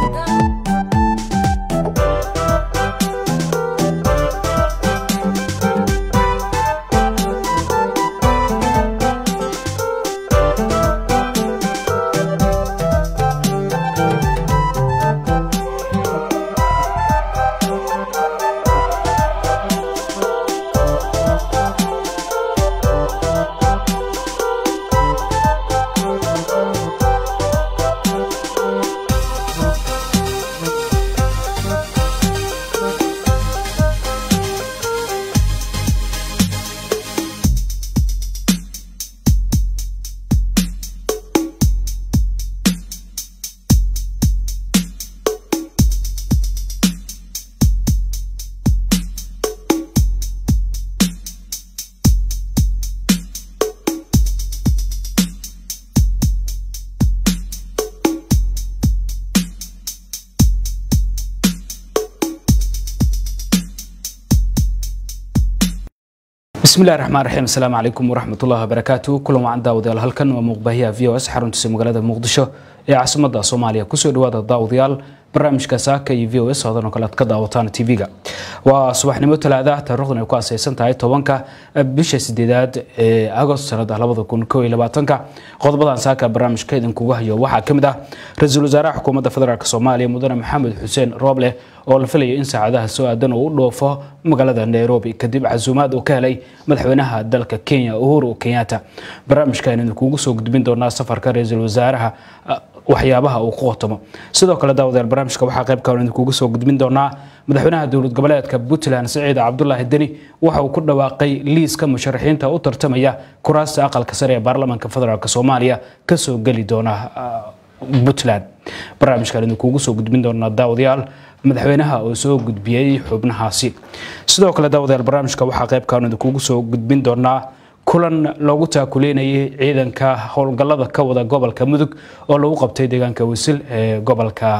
bismillahi raxmaan raxiim asalaamu calaykum waraxmatullahi wabarakaatu kulan wacan daawadayaal halkan waa muuqbaahiyaha v o s xaruntiisa magaalada muqdisho ee caasimada soomaaliya kusoo dhawaada daawadayaal barnaamijka saaka iyo v o s hodan oo kale aad ka daawataan tv-ga waa subaxnimo talaada taariikhdan ay ku asaysan tahay tobanka bisha sideedaad ee agost sanada labada kun koo iyo labaatanka qodobadan saaka barnaamijka idinkugu hayo waxaa ka mid ah ra-iisul wasaaraha xukuumadda federaalk soomaaliya mudane maxamed xuseen rooble oo la filayo in saacadaha soo aadan uu u dhoofo magaalada nairobi kadib casuumaad uu ka helay madaxweynaha dalka kenya uhuru kenyatta barnaamijkan idinkugu soo gudbin doonaa safarka ra-iisul wasaaraha waxyaabaha uu ku qotomo sidoo kale daawadayaal barnaamijka waxaa qaybkan idinkugu soo gudbin doonaa madaxweynaha dowlad goboleedka puntland siciid cabdulaahi deni waxa uu ku dhawaaqay liiska musharaxiinta u tartamaya kuraasta aqalka sare ee baarlamaanka federaalk soomaaliya kasoo geli doona puntland barnaamijkan idinkugu soo gudbin doonaa daawadayaal madaxweynaha oo soo gudbiyey xubnahaasi sidoo kale daawadayaal barnaamijka waxaa qaybkan idinkugu soo gudbin doonaa kulan loogu taakuleynayay ciidanka howlgallada ka wada gobolka mudug oo lagu qabtay deegaanka wasil ee gobolka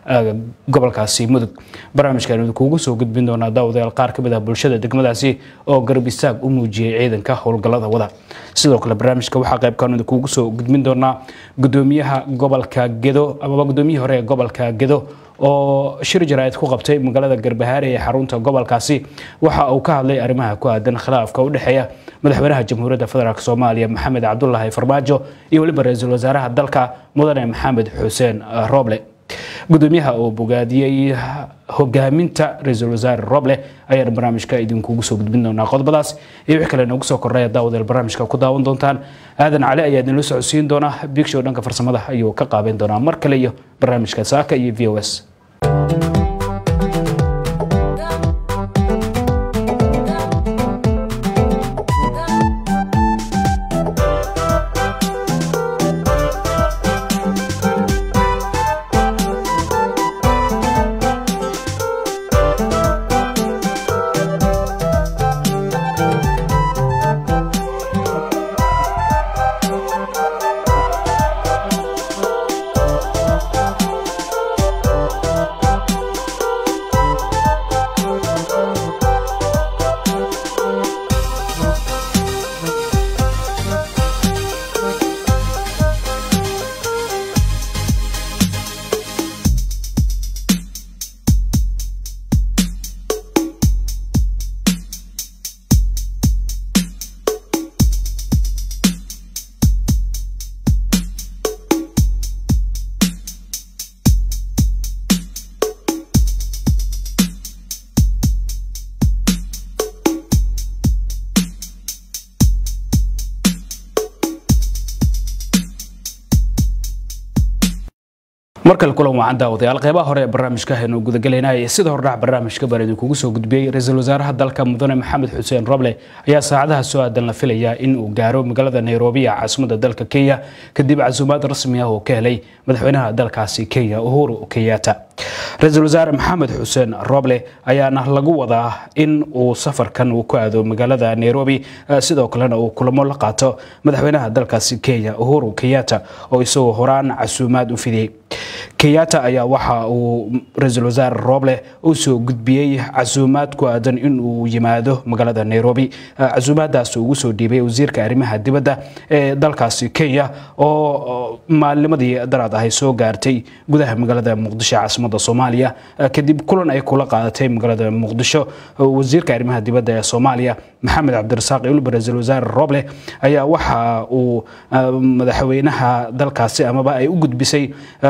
gobolkaasi mudug barnaamijkan idinkugu soo gudbin doonaa daawadayaal qaar ka mid ah bulshada degmadaasi oo garab istaag u muujiyey ciidanka howlgallada wada sidoo kale barnaamijka waxaa qaybkan idinkugu soo gudbin doonaa gudoomiyaha gobolka gedo amaba gudoomiyihii hore ee gobolka gedo oo shir jaraa'id ku qabtay magaalada garbahaare ee xarunta gobolkaasi waxa uu ka hadlay arrimaha ku aadan khilaafka u dhexeeya madaxweynaha jamhuuriyadda federaalk soomaaliya maxamed cabdulaahi farmaajo iyo weliba ra-iisul wasaaraha dalka mudane maxamed xuseen rooble gudoomiyaha oo bogaadiyey hogaaminta ra-iisul wasaare roble ayaan barnaamijka idinkugu soo gudbin doonaa qodobadaas iyo wix kale noogu soo kordhaya daawadeel barnaamijka ku daawan doontaan aadan cali ayaa idinla socodsiin doona bigshow dhanka farsamada ayuu ka qaabeyn doonaa mar kale iyo barnaamijka saaka iyo v o s markale kulan wacan daawadayaal qeybaha hore ee barnaamijka haynu gudagalaynay sida hordhac barnaamijka baan idinkugu soo gudbiyey ra-iisul wasaaraha dalka mudane maxamed xuseen roble ayaa saacadaha soo aadan la filayaa in uu gaaro magaalada nairobi ee caasimada dalka kenya kadib casuumaad rasmi ah oo ka helay madaxweynaha dalkaasi kenya uhuru kenyatta ra-iisul wasaare maxamed xuseen roble ayaana lagu wadaa in uu safarkan uu ku aado magaalada nairobi sidoo kalena uu kulamo la qaato madaxweynaha dalkaasi kenya uhuru kenyatta oo isagoo horaan casuumaad u fidiyey kenyatta ayaa waxa uu ra-iisul wasaare roble u soo gudbiyey casuumaad ku aadan in uu yimaado magaalada nairobi casuumaadaas ugu soo dhiibay wasiirka arrimaha dibadda ee dalkaasi kenya oo maalnimadii daraad ahay soo gaartay gudaha magaalada muqdisho caasimada soomaaliya kadib kulan ay kula qaadatay magaalada muqdisho wasiirka arrimaha dibadda ee soomaaliya maxamed cabdirasaaq ilba ra-iisul wasaare roble ayaa waxa uu madaxweynaha dalkaasi amaba ay u gudbisay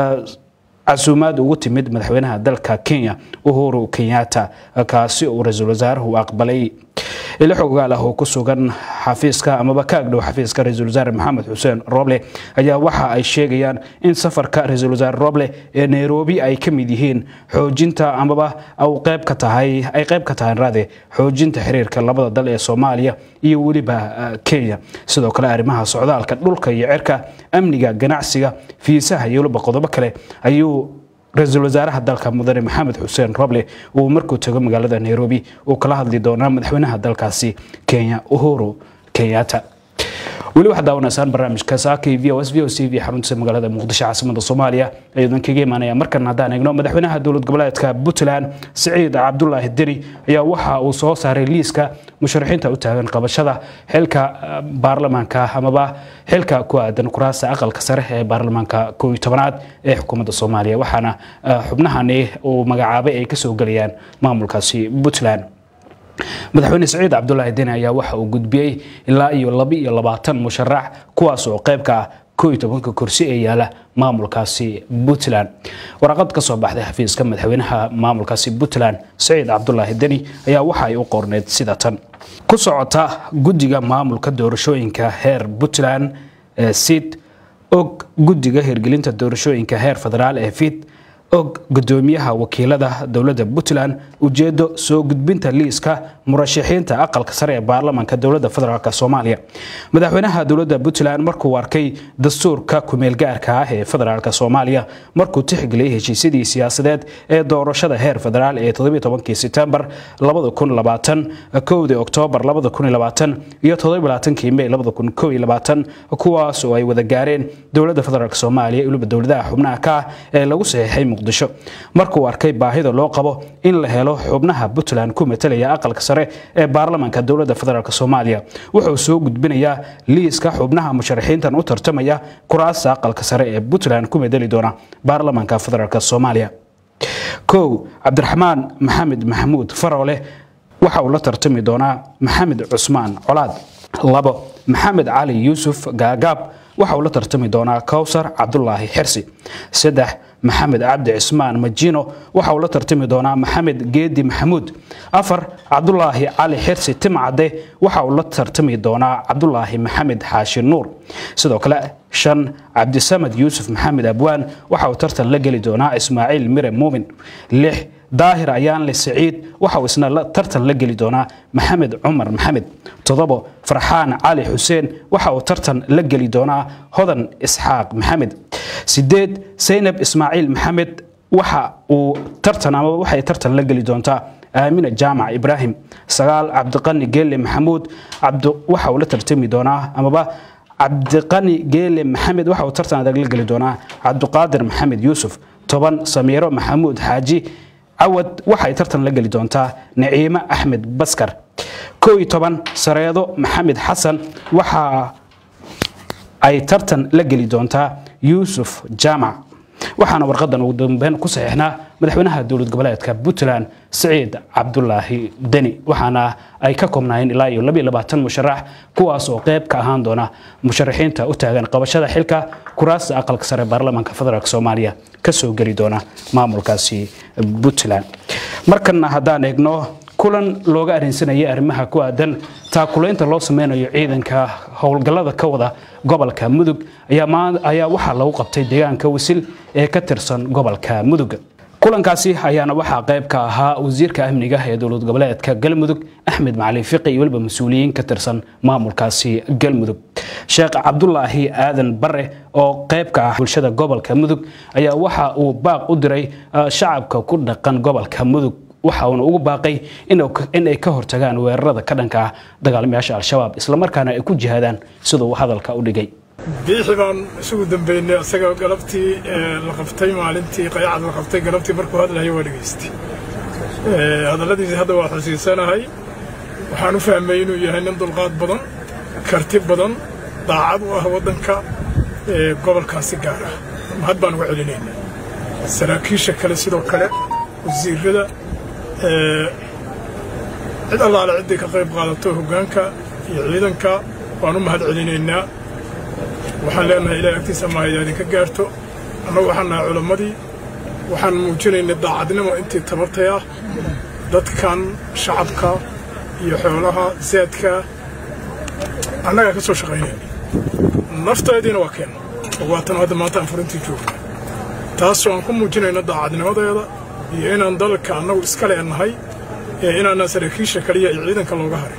casuumaad ugu timid madaxweynaha dalka kenya uhuru kenyatta kaasi uu ra-iisul wasaaruhu aqbalay ilo xogaal ah oo ku sugan xafiiska amaba ka agdhow xafiiska ra-iisul wasaare maxamed xuseen roble ayaa waxa ay sheegayaan in safarka ra-iisul wasaare roble ee nairobi ay ka mid yihiin xoojinta amaba qayb ka tahay ay qayb ka tahay raade xoojinta xiriirka labada dal ee soomaaliya iyo weliba kenya sidoo kale arrimaha socdaalka dhulka iyo cirka amniga ganacsiga fiisaha iyo weliba qodobo kale ayuu ra-iisul wasaaraha dalka mudane maxamed xuseen roble uu markuu tago magaalada nairobi uu kala hadli doonaa madaxweynaha dalkaasi kenya uhuru kenyatta weli waxaad daawanaysaan barnaamijka saakay v o s v o c v xaruntiisa magaalada muqdisho caasimada soomaaliya ayuudan kaga imaanaya markan haddaan eegno madaxweynaha dowlad goboleedka puntland siciid cabdulaahi deni ayaa waxa uu soo saaray liiska musharaxiinta u taagan qabashada xilka baarlamaanka amaba xilka ku aadan kuraasta aqalka sare ee baarlamaanka koo iyo tobanaad ee xukuumadda soomaaliya waxaana xubnahani uu magacaabay ay kasoo gelayaan maamulkaasi puntland madaxweyne siciid cabdulaahi deni ayaa waxa uu gudbiyey ilaa iyo laba iyo labaatan musharax kuwaas oo qayb ka ah koo iyo tobanka kursi ee yaala maamulkaasi puntland waraqad ka soo baxday xafiiska madaxweynaha maamulkaasi puntland siciid cabdulaahi deni ayaa waxa ay u qorneyd sida tan ku socota guddiga maamulka doorashooyinka heer puntland ee sid og guddiga hirgelinta doorashooyinka heer federaal ee fid og gudoomiyaha wakiilada dowladda puntland ujeedo soo gudbinta liiska murashaxiinta aqalka sare ee baarlamaanka dowladda federaalk soomaaliya madaxweynaha dowladda puntland markuu arkay dastuurka kumeelgaarka ah ee federaalk soomaaliya markuu tixgeliyay heshiisyadii siyaasadeed ee doorashada heer federaal ee sebtembar kowdii oktoobar iyo kii mey kuwaas oo ay wada gaareen dowladda federaalk soomaaliya iyo weliba dowladaha xubnaha ka ah ee lagu saxiixay muqdisho markuu arkay baahida loo qabo in la helo xubnaha puntland ku matalaya aqalka sare ee baarlamaanka dowladda federaalk soomaaliya wuxuu soo gudbinayaa liiska xubnaha musharaxiintan u tartamaya kuraasta aqalka sare ee puntland ku madali doona baarlamaanka federaalk soomaaliya kow cabdiraxmaan maxamed maxamuud faroole waxa uu la tartami doonaa maxamed cusmaan colaad labo maxamed cali yuusuf gaagaab waxa uu la tartami doonaa kowsar cabdulaahi xirsi saddex maxamed cabdi cismaan majino waxa uu la tartami doonaa maxamed geedi maxamuud afar cabdulaahi cali xirsi timcadde waxa uu la tartami doonaa cabdulaahi maxamed xaashi nuur sidoo kale shan cabdisamad yuusuf maxamed abwaan waxa uu tartan la geli doonaa ismaaciil mire muumin lix daahir ayaanle siciid waxa uu isna tartan la geli doonaa maxamed cumar maxamed toddobo farxaan cali xuseen waxa uu tartan la geli doonaa hodan isxaaq maxamed sideed saynab ismaaciil maxamed waxa uu tartan ama waxay tartan la geli doontaa aamina jaamac ibraahim sagaal cabdiqani geelle maxamuud waxa uu la tartami doonaa amaba cabdiqani geele maxamed waxa uu tartan adag la geli doonaa cabdiqaadir maxamed yuusuf toban samiiro maxamuud xaaji cawad waxay tartan la geli doontaa naciime axmed baskar koo iyo toban sareedo maxamed xasan waxa ay tartan la geli doontaa yuusuf jaamac waxaana warqadan ugu dambeyn ku saxiixnaa madaxweynaha dowlad goboleedka puntland siciid cabdulaahi deni waxaana ay ka koobnaayeen ilaa iyo labiyo labaatan musharax kuwaas oo qayb ka ahaan doona musharaxiinta u taagan qabashada xilka kuraasta aqalka sare baarlamaanka federaalk soomaaliya kasoo geli doona maamulkaasi puntland markanna haddaan eegno kulan looga arrinsanayay arrimaha ku aadan taakulaynta loo sameynayo ciidanka howlgallada ka wada gobolka mudug ayaa waxaa lagu qabtay deegaanka wisil ee ka tirsan gobolka mudug kulankaasi ayaana waxaa qayb ka ahaa wasiirka amniga ee dowlad goboleedka galmudug axmed macalin fiqi iyo weliba mas-uuliyiin ka tirsan maamulkaasi galmudug sheekh cabdulaahi aadan bare oo qayb ka ah bulshada gobolka mudug ayaa waxa uu baaq u diray shacabka ku dhaqan gobolka mudug waxa uuna ugu baaqay in ay ka hortagaan weerarada ka dhanka ah dagaalamayaasha al-shabaab islamarkaana ay ku jihaadaan siduu hadalka u dhigay biixi baan isugu dambeynay isaga galabtii la qabtay maalintii qayacad la qabtay galabtii markuu hadlayo waa dhegaystay hadalladiisii hadda waa xusiisanahay waxaan u fahmay inuu yahay nin dulqaad badan karti badan daacad u ah waddanka gobolkaasi gaar ah mahad baan uga celinaynaa saraakiisha kale sidoo kale wasiirada cid allaale ciddii ka qayb qaadato hoggaanka iyo ciidanka waan u mahad celinaynaa waxaan leenahay ilahay agtiisa mahayda idinka gaarto annagu waxaan nahay culammadii waxaan muujinaynay daacadnimo intii tabartay ah dadkan shacabka iyo xoolaha zaadka annagaa ka soo shaqaynayna nafteediina waa keenna oo waatan hadda maanta aan furintii joogna taasoo aan ku muujinayno daacadnimadeeda iyo inaan dalka annagu iska leenahay ee inaanaan saraakiisha kaliya iyo ciidanka looga harin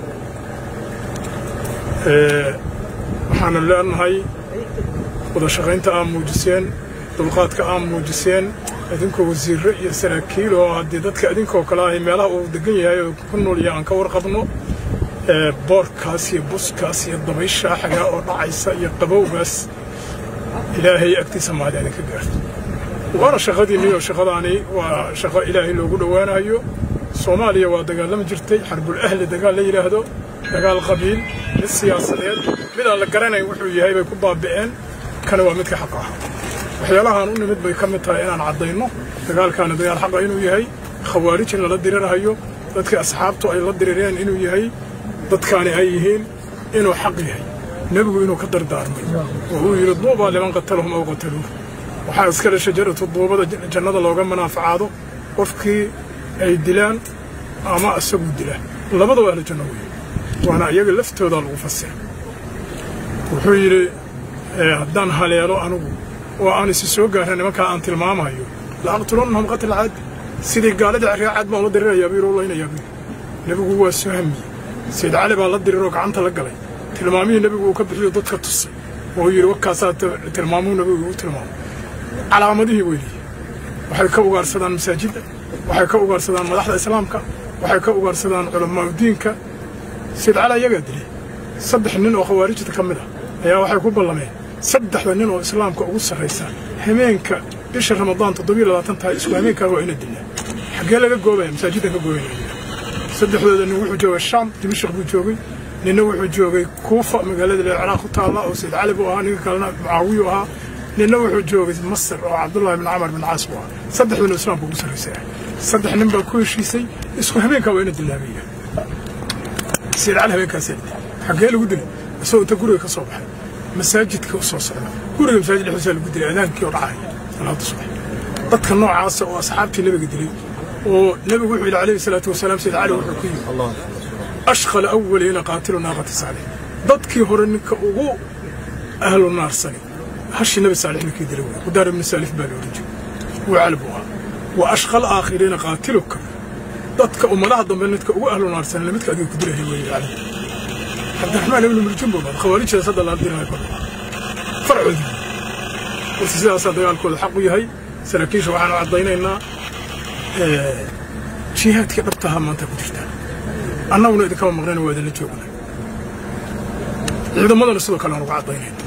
waxaanu leenahay wada shaqaynta aad muujiseen dulqaadka aad muujiseen idinkoo wasiirro iyo saraakiil oo haddii dadka idinkoo kale ahay meelaha uu degan yahay oo ku noolya aan ka warqabno boorkaas iyo buskaas iyo dabaysha xagaa oo dhacaysa iyo qabowgaas ilaahay agtiisa mahada idinka gaarto waana shaqadiinni oo shaqadaani waa shaqo ilaahay loogu dhowaanayo soomaaliya waa dagaalami jirtay xarbul ahli dagaal la yidhaahdo dagaal qabiil mid siyaasadeed mid aan la garanayn wuxuu yahay bay ku baabi'een kana waa midka xaqa ah waxyaalahaan u nimid bay ka mid tahay inaan caddayno dagaalkaani dagaal xaqa inuu yahay khawaarij in lala dirirhayo dadkii asxaabtu ay la dirireen inuu yahay dadkaani ay yihiin inuu xaq yahay nebigu inuu ka dardaarmay oo uu yidhi duubaa liman qatalahum aw qataluuh waxaa iskale shajaratu duubada jannada looga manaafacaado qofkii ay dilaan ama isagu dilaan labadaba ahlu janno weeye waana iyaga laftoodaa lagu fasira wuxuu yidhi haddaan haleelo anugu oo aan isi soo gaarna nimankaa aan tilmaamayo la aqtulannahum qatl caadi sidii gaaladii ceryaacad baan la dirirayaa buu yidhi u laynayaa buu nebigu waa soo hamiyey sayid cali baa la diriroo gacanta la galay tilmaamihii nebigu uu ka bixiyo dadka tusay oo yidhi wakaasaa tilmaamuhu nebigu u tilmaamay calaamadihii weeliye waxay ka ugaarsadaan masaajidda waxay ka ugaarsadaan madaxda islaamka waxay ka ugaarsadaan culamaauddiinka sayid cali ayagaa dilay saddex nin oo khawaarijta ka mid ah ayaa waxay ku ballameen saddexda nin oo islaamka ugu sarraysa hameenka bisha ramadaan toddobiyo labaatan tahay isku hameenkaa waa ina dilaa xaggee laga goobaya masaajiddan ka goobanaya saddexdooda nin wuxuu joogay shaam dimashaq buu joogay ninna wuxuu joogay kuufa magaalada lee ciraaq ku taalla oo sayid cali buu ahaa ninka kalena mucaawiyu ahaa ninna wuxuu joogay masar oo cabdullaahi bin camar bin caas buu ahaa saddexduna islaamka ugu sarraysay ah saddex nin baa ku heshiisay isku hameenkaa waa ina dilaabaya sayid cali habeenkaasee xaggee lagu dilay isagoo inta guriga ka soo baxay masaajidka u soo socda guriga masaajid dhexdiisa lagu dilay adaankii oo dhacaya salaada subax dadka noocaasa oo asxaabtii nebiga dilay oo nebigu wuxuu yidhi calayhi salaatu wasalaam sayid cali wuxuu ku yidhi ashqala awwaliina qaatilu naaqati saalix dadkii hore ninka ugu ahlu naarsani hashii nebi saalix ninkii dilay wey qudaar ibnu saalif baa la odhan jiray wuu cali buu ahaa wa ashqal aakhiriina qaatiluka dadka ummadaha dambe midka ugu ahlu naarsanina midka adiga ku dilaya weeye cali cabdiraxmaan ibnu muljum buu baad khawaarijdaas hadda lala diraya kor farcoodii balse sidaasaa dagaalkooda xaq u yahay saraakiisha waxaanu caddaynaynaa jihaadkii dhabtahaa maanta ku jirtaan annaguna idinkama maqnayna waa idinla joognay ciidamadana sidoo kale aan uga caddaynayna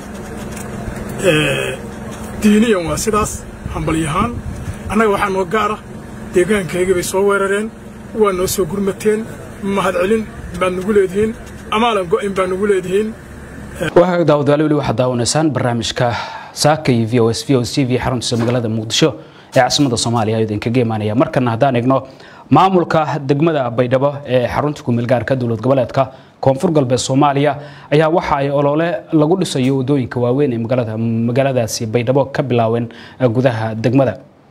diiniyan waa sidaas hambalyahaan annaga waxaa noo gaara deegaankaygii bay soo weerareen waa noo soo gurmateen mahad celin baad nagu leedihiin amaalan go'in baa nagu leedihiin waa daawadayaal weli waxaad daawanaysaan barnaamijka saaka iyo v o s v o c v xaruntiisa magaalada muqdisho ee caasimadda soomaaliya ayuu idinkaga imaanaya markana haddaan eegno maamulka degmada baydhabo ee xarunta kumeelgaarka dowlad goboleedka koonfur galbeed soomaaliya ayaa waxa ay olole lagu dhisayo wadooyinka waaweyn ee magaaladaasi baydhabo ka bilaaween gudaha degmada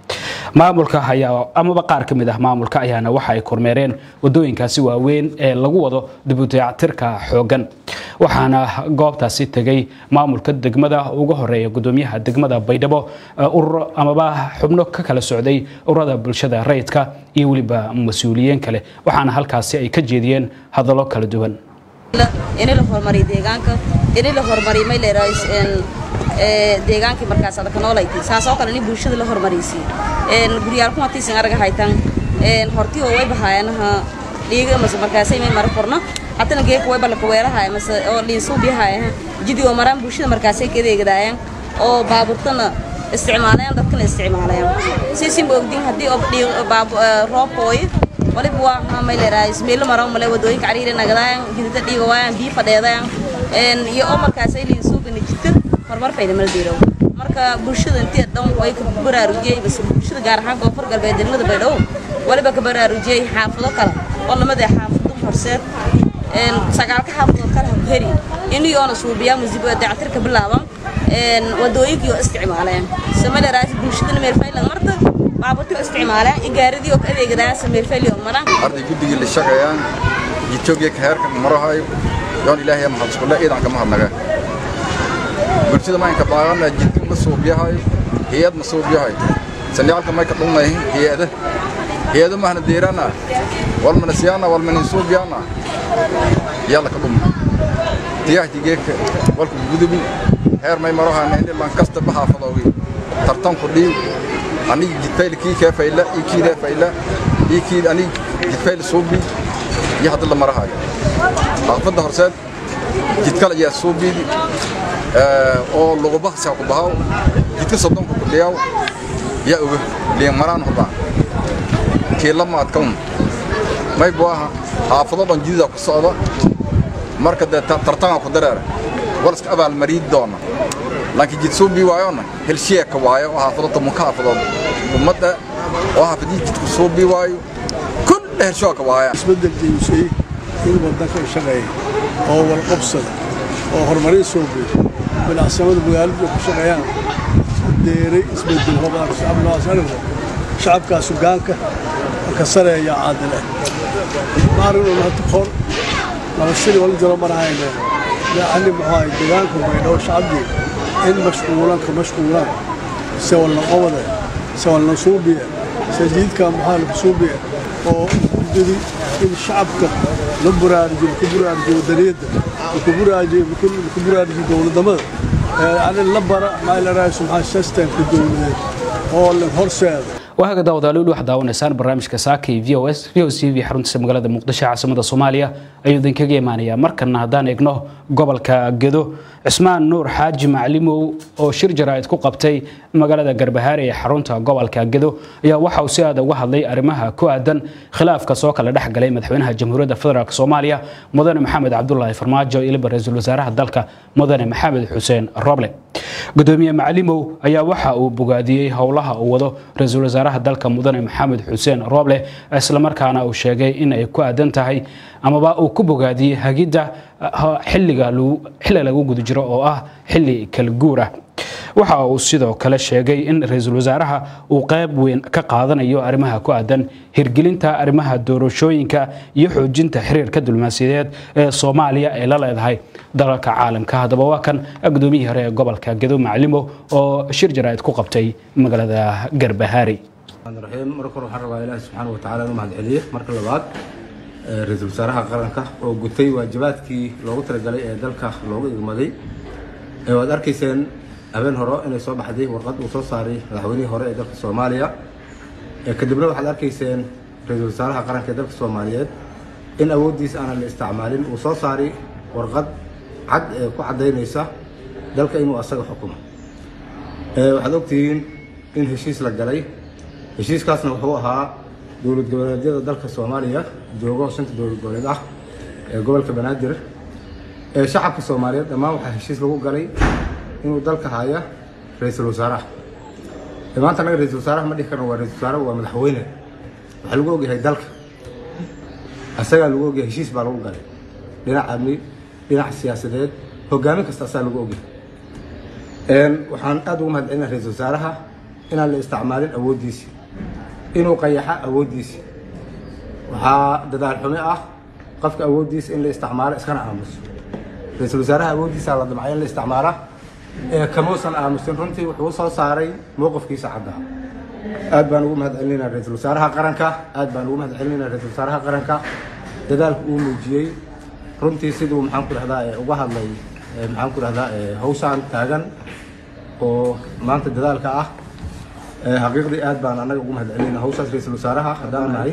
maamulka ayaa amaba qaar ka mid ah maamulka ayaana waxa ay kormeereen wadooyinkaasi waaweyn ee lagu wado dibudayactirka xoogan waxaana goobtaasi tegay maamulka degmada ugu horeeya gudoomiyaha degmada baydhabo urur amaba xubno ka kala socday ururada bulshada rayidka iyo weliba mas-uuliyiin kale waxaana halkaasi ay ka jeediyeen hadallo kala duwan in la horumariyo deegaanka in la horumariyo may leedahay deegaankii markaas adaka noolaytay saas oo kale in bulshada la horumariysi guryaal kuma tiisin araga haytan hortii oo way bahaayanaha dhiiga mase markaasay may mara korna hatana geeka way balaka weerahaaya mase oo dhiinsuubiyahaaya jidi oo maraan bulshada markaasay kadeegadaayaan oo baabuurtana isticmaalayaan dadkana isticmaalayaan siisinba ogdin haddii roobkooyo waliba waa may leedahay ismeelo maraan male wadooyinka cariiri nagadaayan jidada dhiiga waayaan biyo fadheedayaan iyo oo markaasay liinsuubina jirta horumar fayda mala diirow marka bulshada intii dhan way ka baraarujiyey bas bulshada gaar ahaan koonfur galbeed degmada baydhabo waliba ka baraarujiyey xaafado kale oo lamada xaafado horseed sagaalka xaafadood kale ha ku heri iniyoona suubiyaa musibo dayactirka bilaaban wadooyinkii oo isticmaaleen samaleraas bulshadana meelfaylan marta baabuurtii oo isticmaaleen igaaradii oo ka adeegadaan sameelfayli oo maraan arday guddigii la shaqeeyaan etoobiya ka heerka marahayo yoon ilaahay mahad iskulle ciidanka mahadnaga bulshada maynka baaqana jidka ma suubiyahayo hay-ad ma suubiyahayo sandhicalka may ka dhumnay hay-ada hay-ada mahna deerana walmana siyaana walmanin suubiyaana yalla ka dhumna tiyahtigeeka walka gudubi heer may marahana indhilan kasta bahaafadoogi tartanku dhiib anigi jidfayl kii kee fayla ii kiidee fayla ii kiid anigi jidfayl suubi iyo hadda la marahayo aqfadda horseed jidkal ayaa suubiidi oo lugubaha ku bahaw jidka soddonka ku dhiyaw yaa oga liin maraan hubaa kiilama adkawn may buaha xaafado dhan jidida ku socda marka dee tartanga ku dareera walaska abaalmariid doona laakiin jid suubii waayona helshiyeeka waayo oo xaafado tobanka xaafadood ummadda oo xaafadii jidku suubii waayo kulle helshoaka waaya isbeddel jeyusay in waddanka shaqeeya oo walqabsada oo horumarin soo geey bilacsamada magaaladu ku shaqeeyaan deeray isbeddel hobaan shacabkaas shacabkaas sugaanka ka sareeya caadile maarin hata qor nabasiri wala jaro marahayne yani muxuu ahay deegaanka baydhabo shacabdii in mashquulan ka mashquulaan se walna qobade se walna suubiye se jiidka muxaa lagu suubiye oo ujeedi in shacabka la buraarujiyo ku buraarujiyo wadaniyadda ku buraarujiyo ku buraarujiyo dowladnimada yani la bara maalaraayo maxaa systemka dowladeed oo la horseeda waaga daawadaaliil waxaad daawanaysaan barnaamijka saaka iyo v o s v o c v xaruntiisa magaalada muqdisho caasimada soomaaliya ayuu idinkaga imaanayaa markana haddaan eegno gobolka gedo cismaan nuur xaaji maclimow oo shir jaraa'id ku qabtay magaalada garbahaare ee xarunta gobolka gedo ayaa waxa uu si aad uga hadlay arrimaha ku aadan khilaafka soo kala dhex galay madaxweynaha jamhuuriyadda federaalk soomaaliya mudane maxamed cabdulaahi farmaajo iyo liba ra-iisul wasaaraha dalka mudane maxamed xuseen roble gudoomiye maclimow ayaa waxa uu bogaadiyey howlaha uu wado ra-iisul wasaaraha dalka mudane maxamed xuseen roble islamarkaana uu sheegay in ay ku aadan tahay amaba uu ku bogaadiyey hagidda xilliga xilli lagu guda jiro oo ah xilli kala guur ah waxa uu sidoo kale sheegay in ra-iisul wasaaraha uu qayb weyn ka qaadanayo arrimaha ku aadan hirgelinta arrimaha doorashooyinka iyo xoojinta xiriirka diblomaasiyadeed ee soomaaliya ay la leedahay dalalka caalamka haddaba waa kan gudoomiyihii hore ee gobolka gedo maclimo oo shir jaraa'id ku qabtay magaalada garbahaari raxiim marka hore waxaan rabaa ilaahi subxaana wa tacaala inuu mahad celiye marka labaad ra-iisul wasaaraha qaranka oo gutay waajibaadkii loogu talagalay ee dalka loogu igmaday waad arkayseen habeen hore inay soo baxday warqad uu soo saaray madaxweynihii hore ee dalka soomaaliya kadibna waxaad arkayseen ra-iisul wasaaraha qaranka ee dalka soomaaliyeed in awooddiis aanan la isticmaalin uu soo saaray warqad cad ee ku caddaynaysa dalka inuu asaga xukumo waxaad ogtihiin in heshiis la galay heshiiskaasna wuxuu ahaa dowlad goboleedyada dalka soomaaliya joogo shanta dowlad goboleed ah ee gobolka banaadir ee shacabka soomaaliyeed dhammaan waxaa heshiis lagu galay inuu dalka haya ra-iisul wasaaraha maanta anaga ra-iisul wasaaraha ma dhihi karno waa ra-isul wasaaraha waa madaxweyne waxaa lagu ogyahay dalka asagaa lagu ogyahay heshiis baa lagu galay dhinac amni dhinac siyaasadeed hogaamin kasta asaa lagu ogyahay waxaan aad ugu mahad celinaa ra-iisul wasaaraha inaan la isticmaalin awooddiisii inuu qayaxo awooddiisa waxaa dadaal xumi ah qofka awooddiisa in la isticmaalo iskana aamuso ra-iisul wasaaraha awooddiisa la damcay in la isticmaala ee kamuusan aamusin runtii wuxuu soo saaray mowqifkiisa caddaa aad baan ugu mahad celinaynaa ra-iisul wasaaraha qaranka aad baan ugu mahad celinaynaa ra-iisul wasaaraha qaranka dadaalka uu muujiyey runtii siduu maxaan ku dhahdaa uga hadlay maxaan ku dhahdaa hawshaan taagan oo maanta dadaalka ah xaqiiqdii aad baan annaga ugu mahad celinayna hawshaas ra-iisul wasaaraha haddaan nahay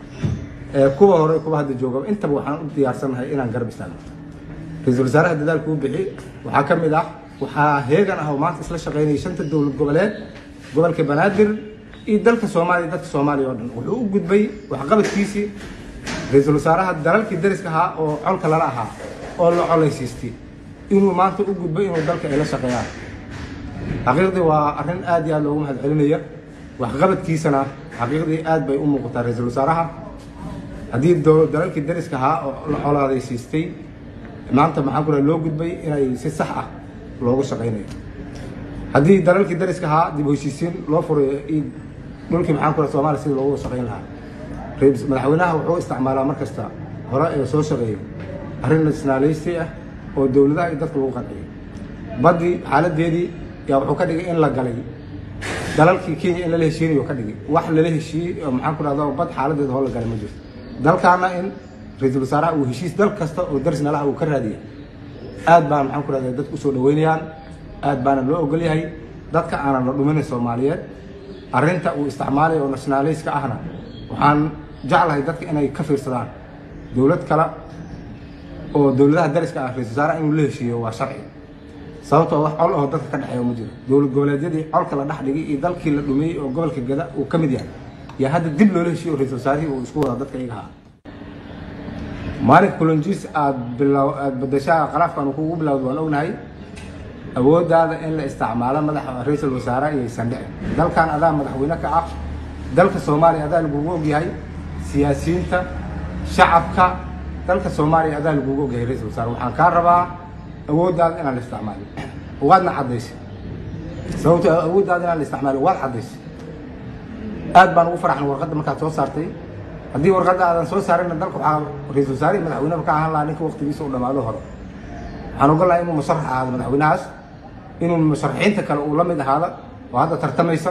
kuwa hore kuwa hadda jooga intaba waxaan u diyaarsannahay inaan garab istaagno ra-iisul wasaaraha dadaalka uu bixi waxaa ka mid ah waxaa heegan ah oo maanta isla shaqaynaya shanta dowlad goboleed gobolka banaadir iyo dalka soomaaliya dadka soomaaliya oo dhan wuxuu u gudbay waxqabadkiisii ra-iisul wasaaraha dalalkii dariska ahaa oo colka lala ahaa oo la colaysiistay inuu maanta u gudbay inuu dalka ay la shaqeeyaan xaqiiqdii waa arrin aad iyo aad loogu mahad celinaya waxqabadkiisana xaqiiqdii aad bay u muuqataa ra-iisul wasaaraha haddii dalalkii dariska ahaa oo la colaadaysiistay maanta maxaan ku dhaha loo gudbay inay si sax ah loogu shaqaynayo haddii dalalkii dariska ahaa dib heshiisiin loo furayo dhulkii maxaan ku dhaha soomaaliya sidii loogu shaqayn lahaa madaxweynaha wuxuu isticmaalaa mar kasta hore ee soo shaqeeyo arrin nationalist ah oo dowladaha iyo dadka lagu qanciyo baddii xaaladeedii yaa wuxuu ka dhigay in la galay dalalkii kenya in lala heshiinayo ka dhigay wax lala heshiiyey oo maxaan ku dhahda bad xaaladeeda hoo la galay ma jirto dalkaana in ra-iisul wasaaraha uu heshiis dal kasta oo daris nalaha uu ka raadiya aad baan maxaan ku dhahda dadka usoo dhaweynayaan aad baana loo ogol yahay dadka aanan la dhuminayn soomaaliyeed arrinta uu isticmaalayo oo nationalistka ahna waxaan jeclahay dadka inay ka fiirsadaan dowlad kale oo dowladaha dariska ah ra-isul wasaaraha inuu la heshiiyo waa sharci sababtoo wax col oo dadka ka dhexeeya ma jiro dowlad goboleedyadii colka la dhex dhigay iyo dalkii la dhumiyey oo gobolka gada uu ka mid yahay yaa hadda dib loola heshiiyo oo ra-isul wasaarihii uu isku wada dadka iyaga ahaa maalinka kulonjiis aad bilow aad badashaa qaraafkan uu kugu bilowda waan ognahay awooddaada in la isticmaalo madaxa ra-iisul wasaare iyaysan dhicin dalkan adaa madaxweyne ka ah dalka soomaaliya adaa lagugu ogyahay siyaasiyiinta shacabka dalka soomaaliya adaa lagugu ogyahay ra-isul wasaare waxaan kaa rabaa awooddaada inaan la isticmaalin waadna caddaysay sababto awooddaada inaan la isticmaalin waad caddaysay aad baan ugu faraxnay warqadda markaad soo saartay haddii warqadda aadan soo saarinna dalka waxaa ra-isul wasaare iyo madaxweyneba ka ahaan lahaa ninka waqtigiisa u dhammaado hore waxaan ogon lahaa inuu musharax ahaado madaxweynahaas inuu musharaxiinta kale uu la mid ahaado oo hadda tartamaysa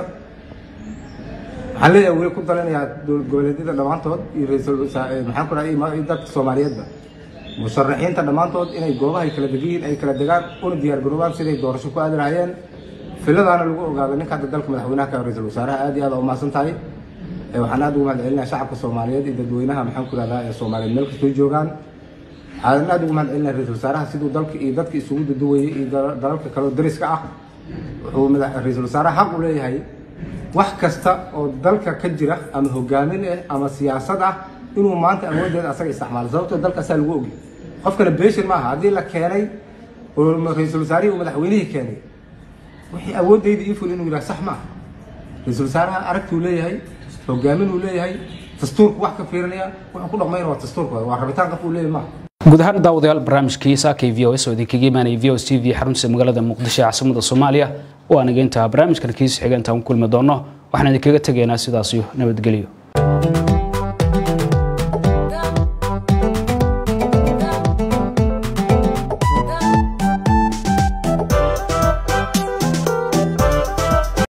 waxaan leeyahay weli ku dalinayaa dowlad goboleedyada dhammaantood iyo ra-iisul wasaare maxaan ku dhahay iyo dadka soomaaliyeedba musharaxiinta dhammaantood inay goobahay kala degiyiin ay kala degaan una diyaar garoobaan siday doorasho ku aadi lahaayeen filadaana lagu ogaado ninka hadda dalka madaxweynaha ka ra-iisul wasaaraha aad iyo aad u mahadsan tahay waxaan aad ugu mahad celinaya shacabka soomaaliyeed iyo dadweynaha maxaan ku dhahdaa ee soomaaliyeed meel kastoo joogaan waxaan aad ugu mahad celinaya ra-iisul wasaaraha siduu dalka iyo dadka isugu duduwayay iyo dalalka kale oo dariska ah wuxuu ra-iisul wasaaraha xaq u leeyahay wax kasta oo dalka ka jira ama hogaamin ah ama siyaasad ah inuu maanta awooddeeda asaga isticmaalo sababtoo dalkaasaa lagu ogi qofkana beeshin maaha haddii la keenay oo ra-iisul wasaarihii uu madaxweynihii keenay wixii awooddayda ii ful inuu yidhaha sax maaha ra-iisul wasaaraha aragtuu leeyahay hogaamin uu leeyahay dastuurku wax ka fiirinaya wuxuu ku dhaqmayna waa dastuurka waa rabitaan qof uu leeyahay maaha guud ahaan daawadayaal barnaamijkii saakay v o s oo idinkaga imaanaya v o s t v xarunta magaalada muqdisho ee caasimada soomaaliya oo aan iga intaa barnaamijkan kiisa xiga intaan ku kulmi doono waxaan idinkaga tegaynaa sidaas iyo nabadgelyo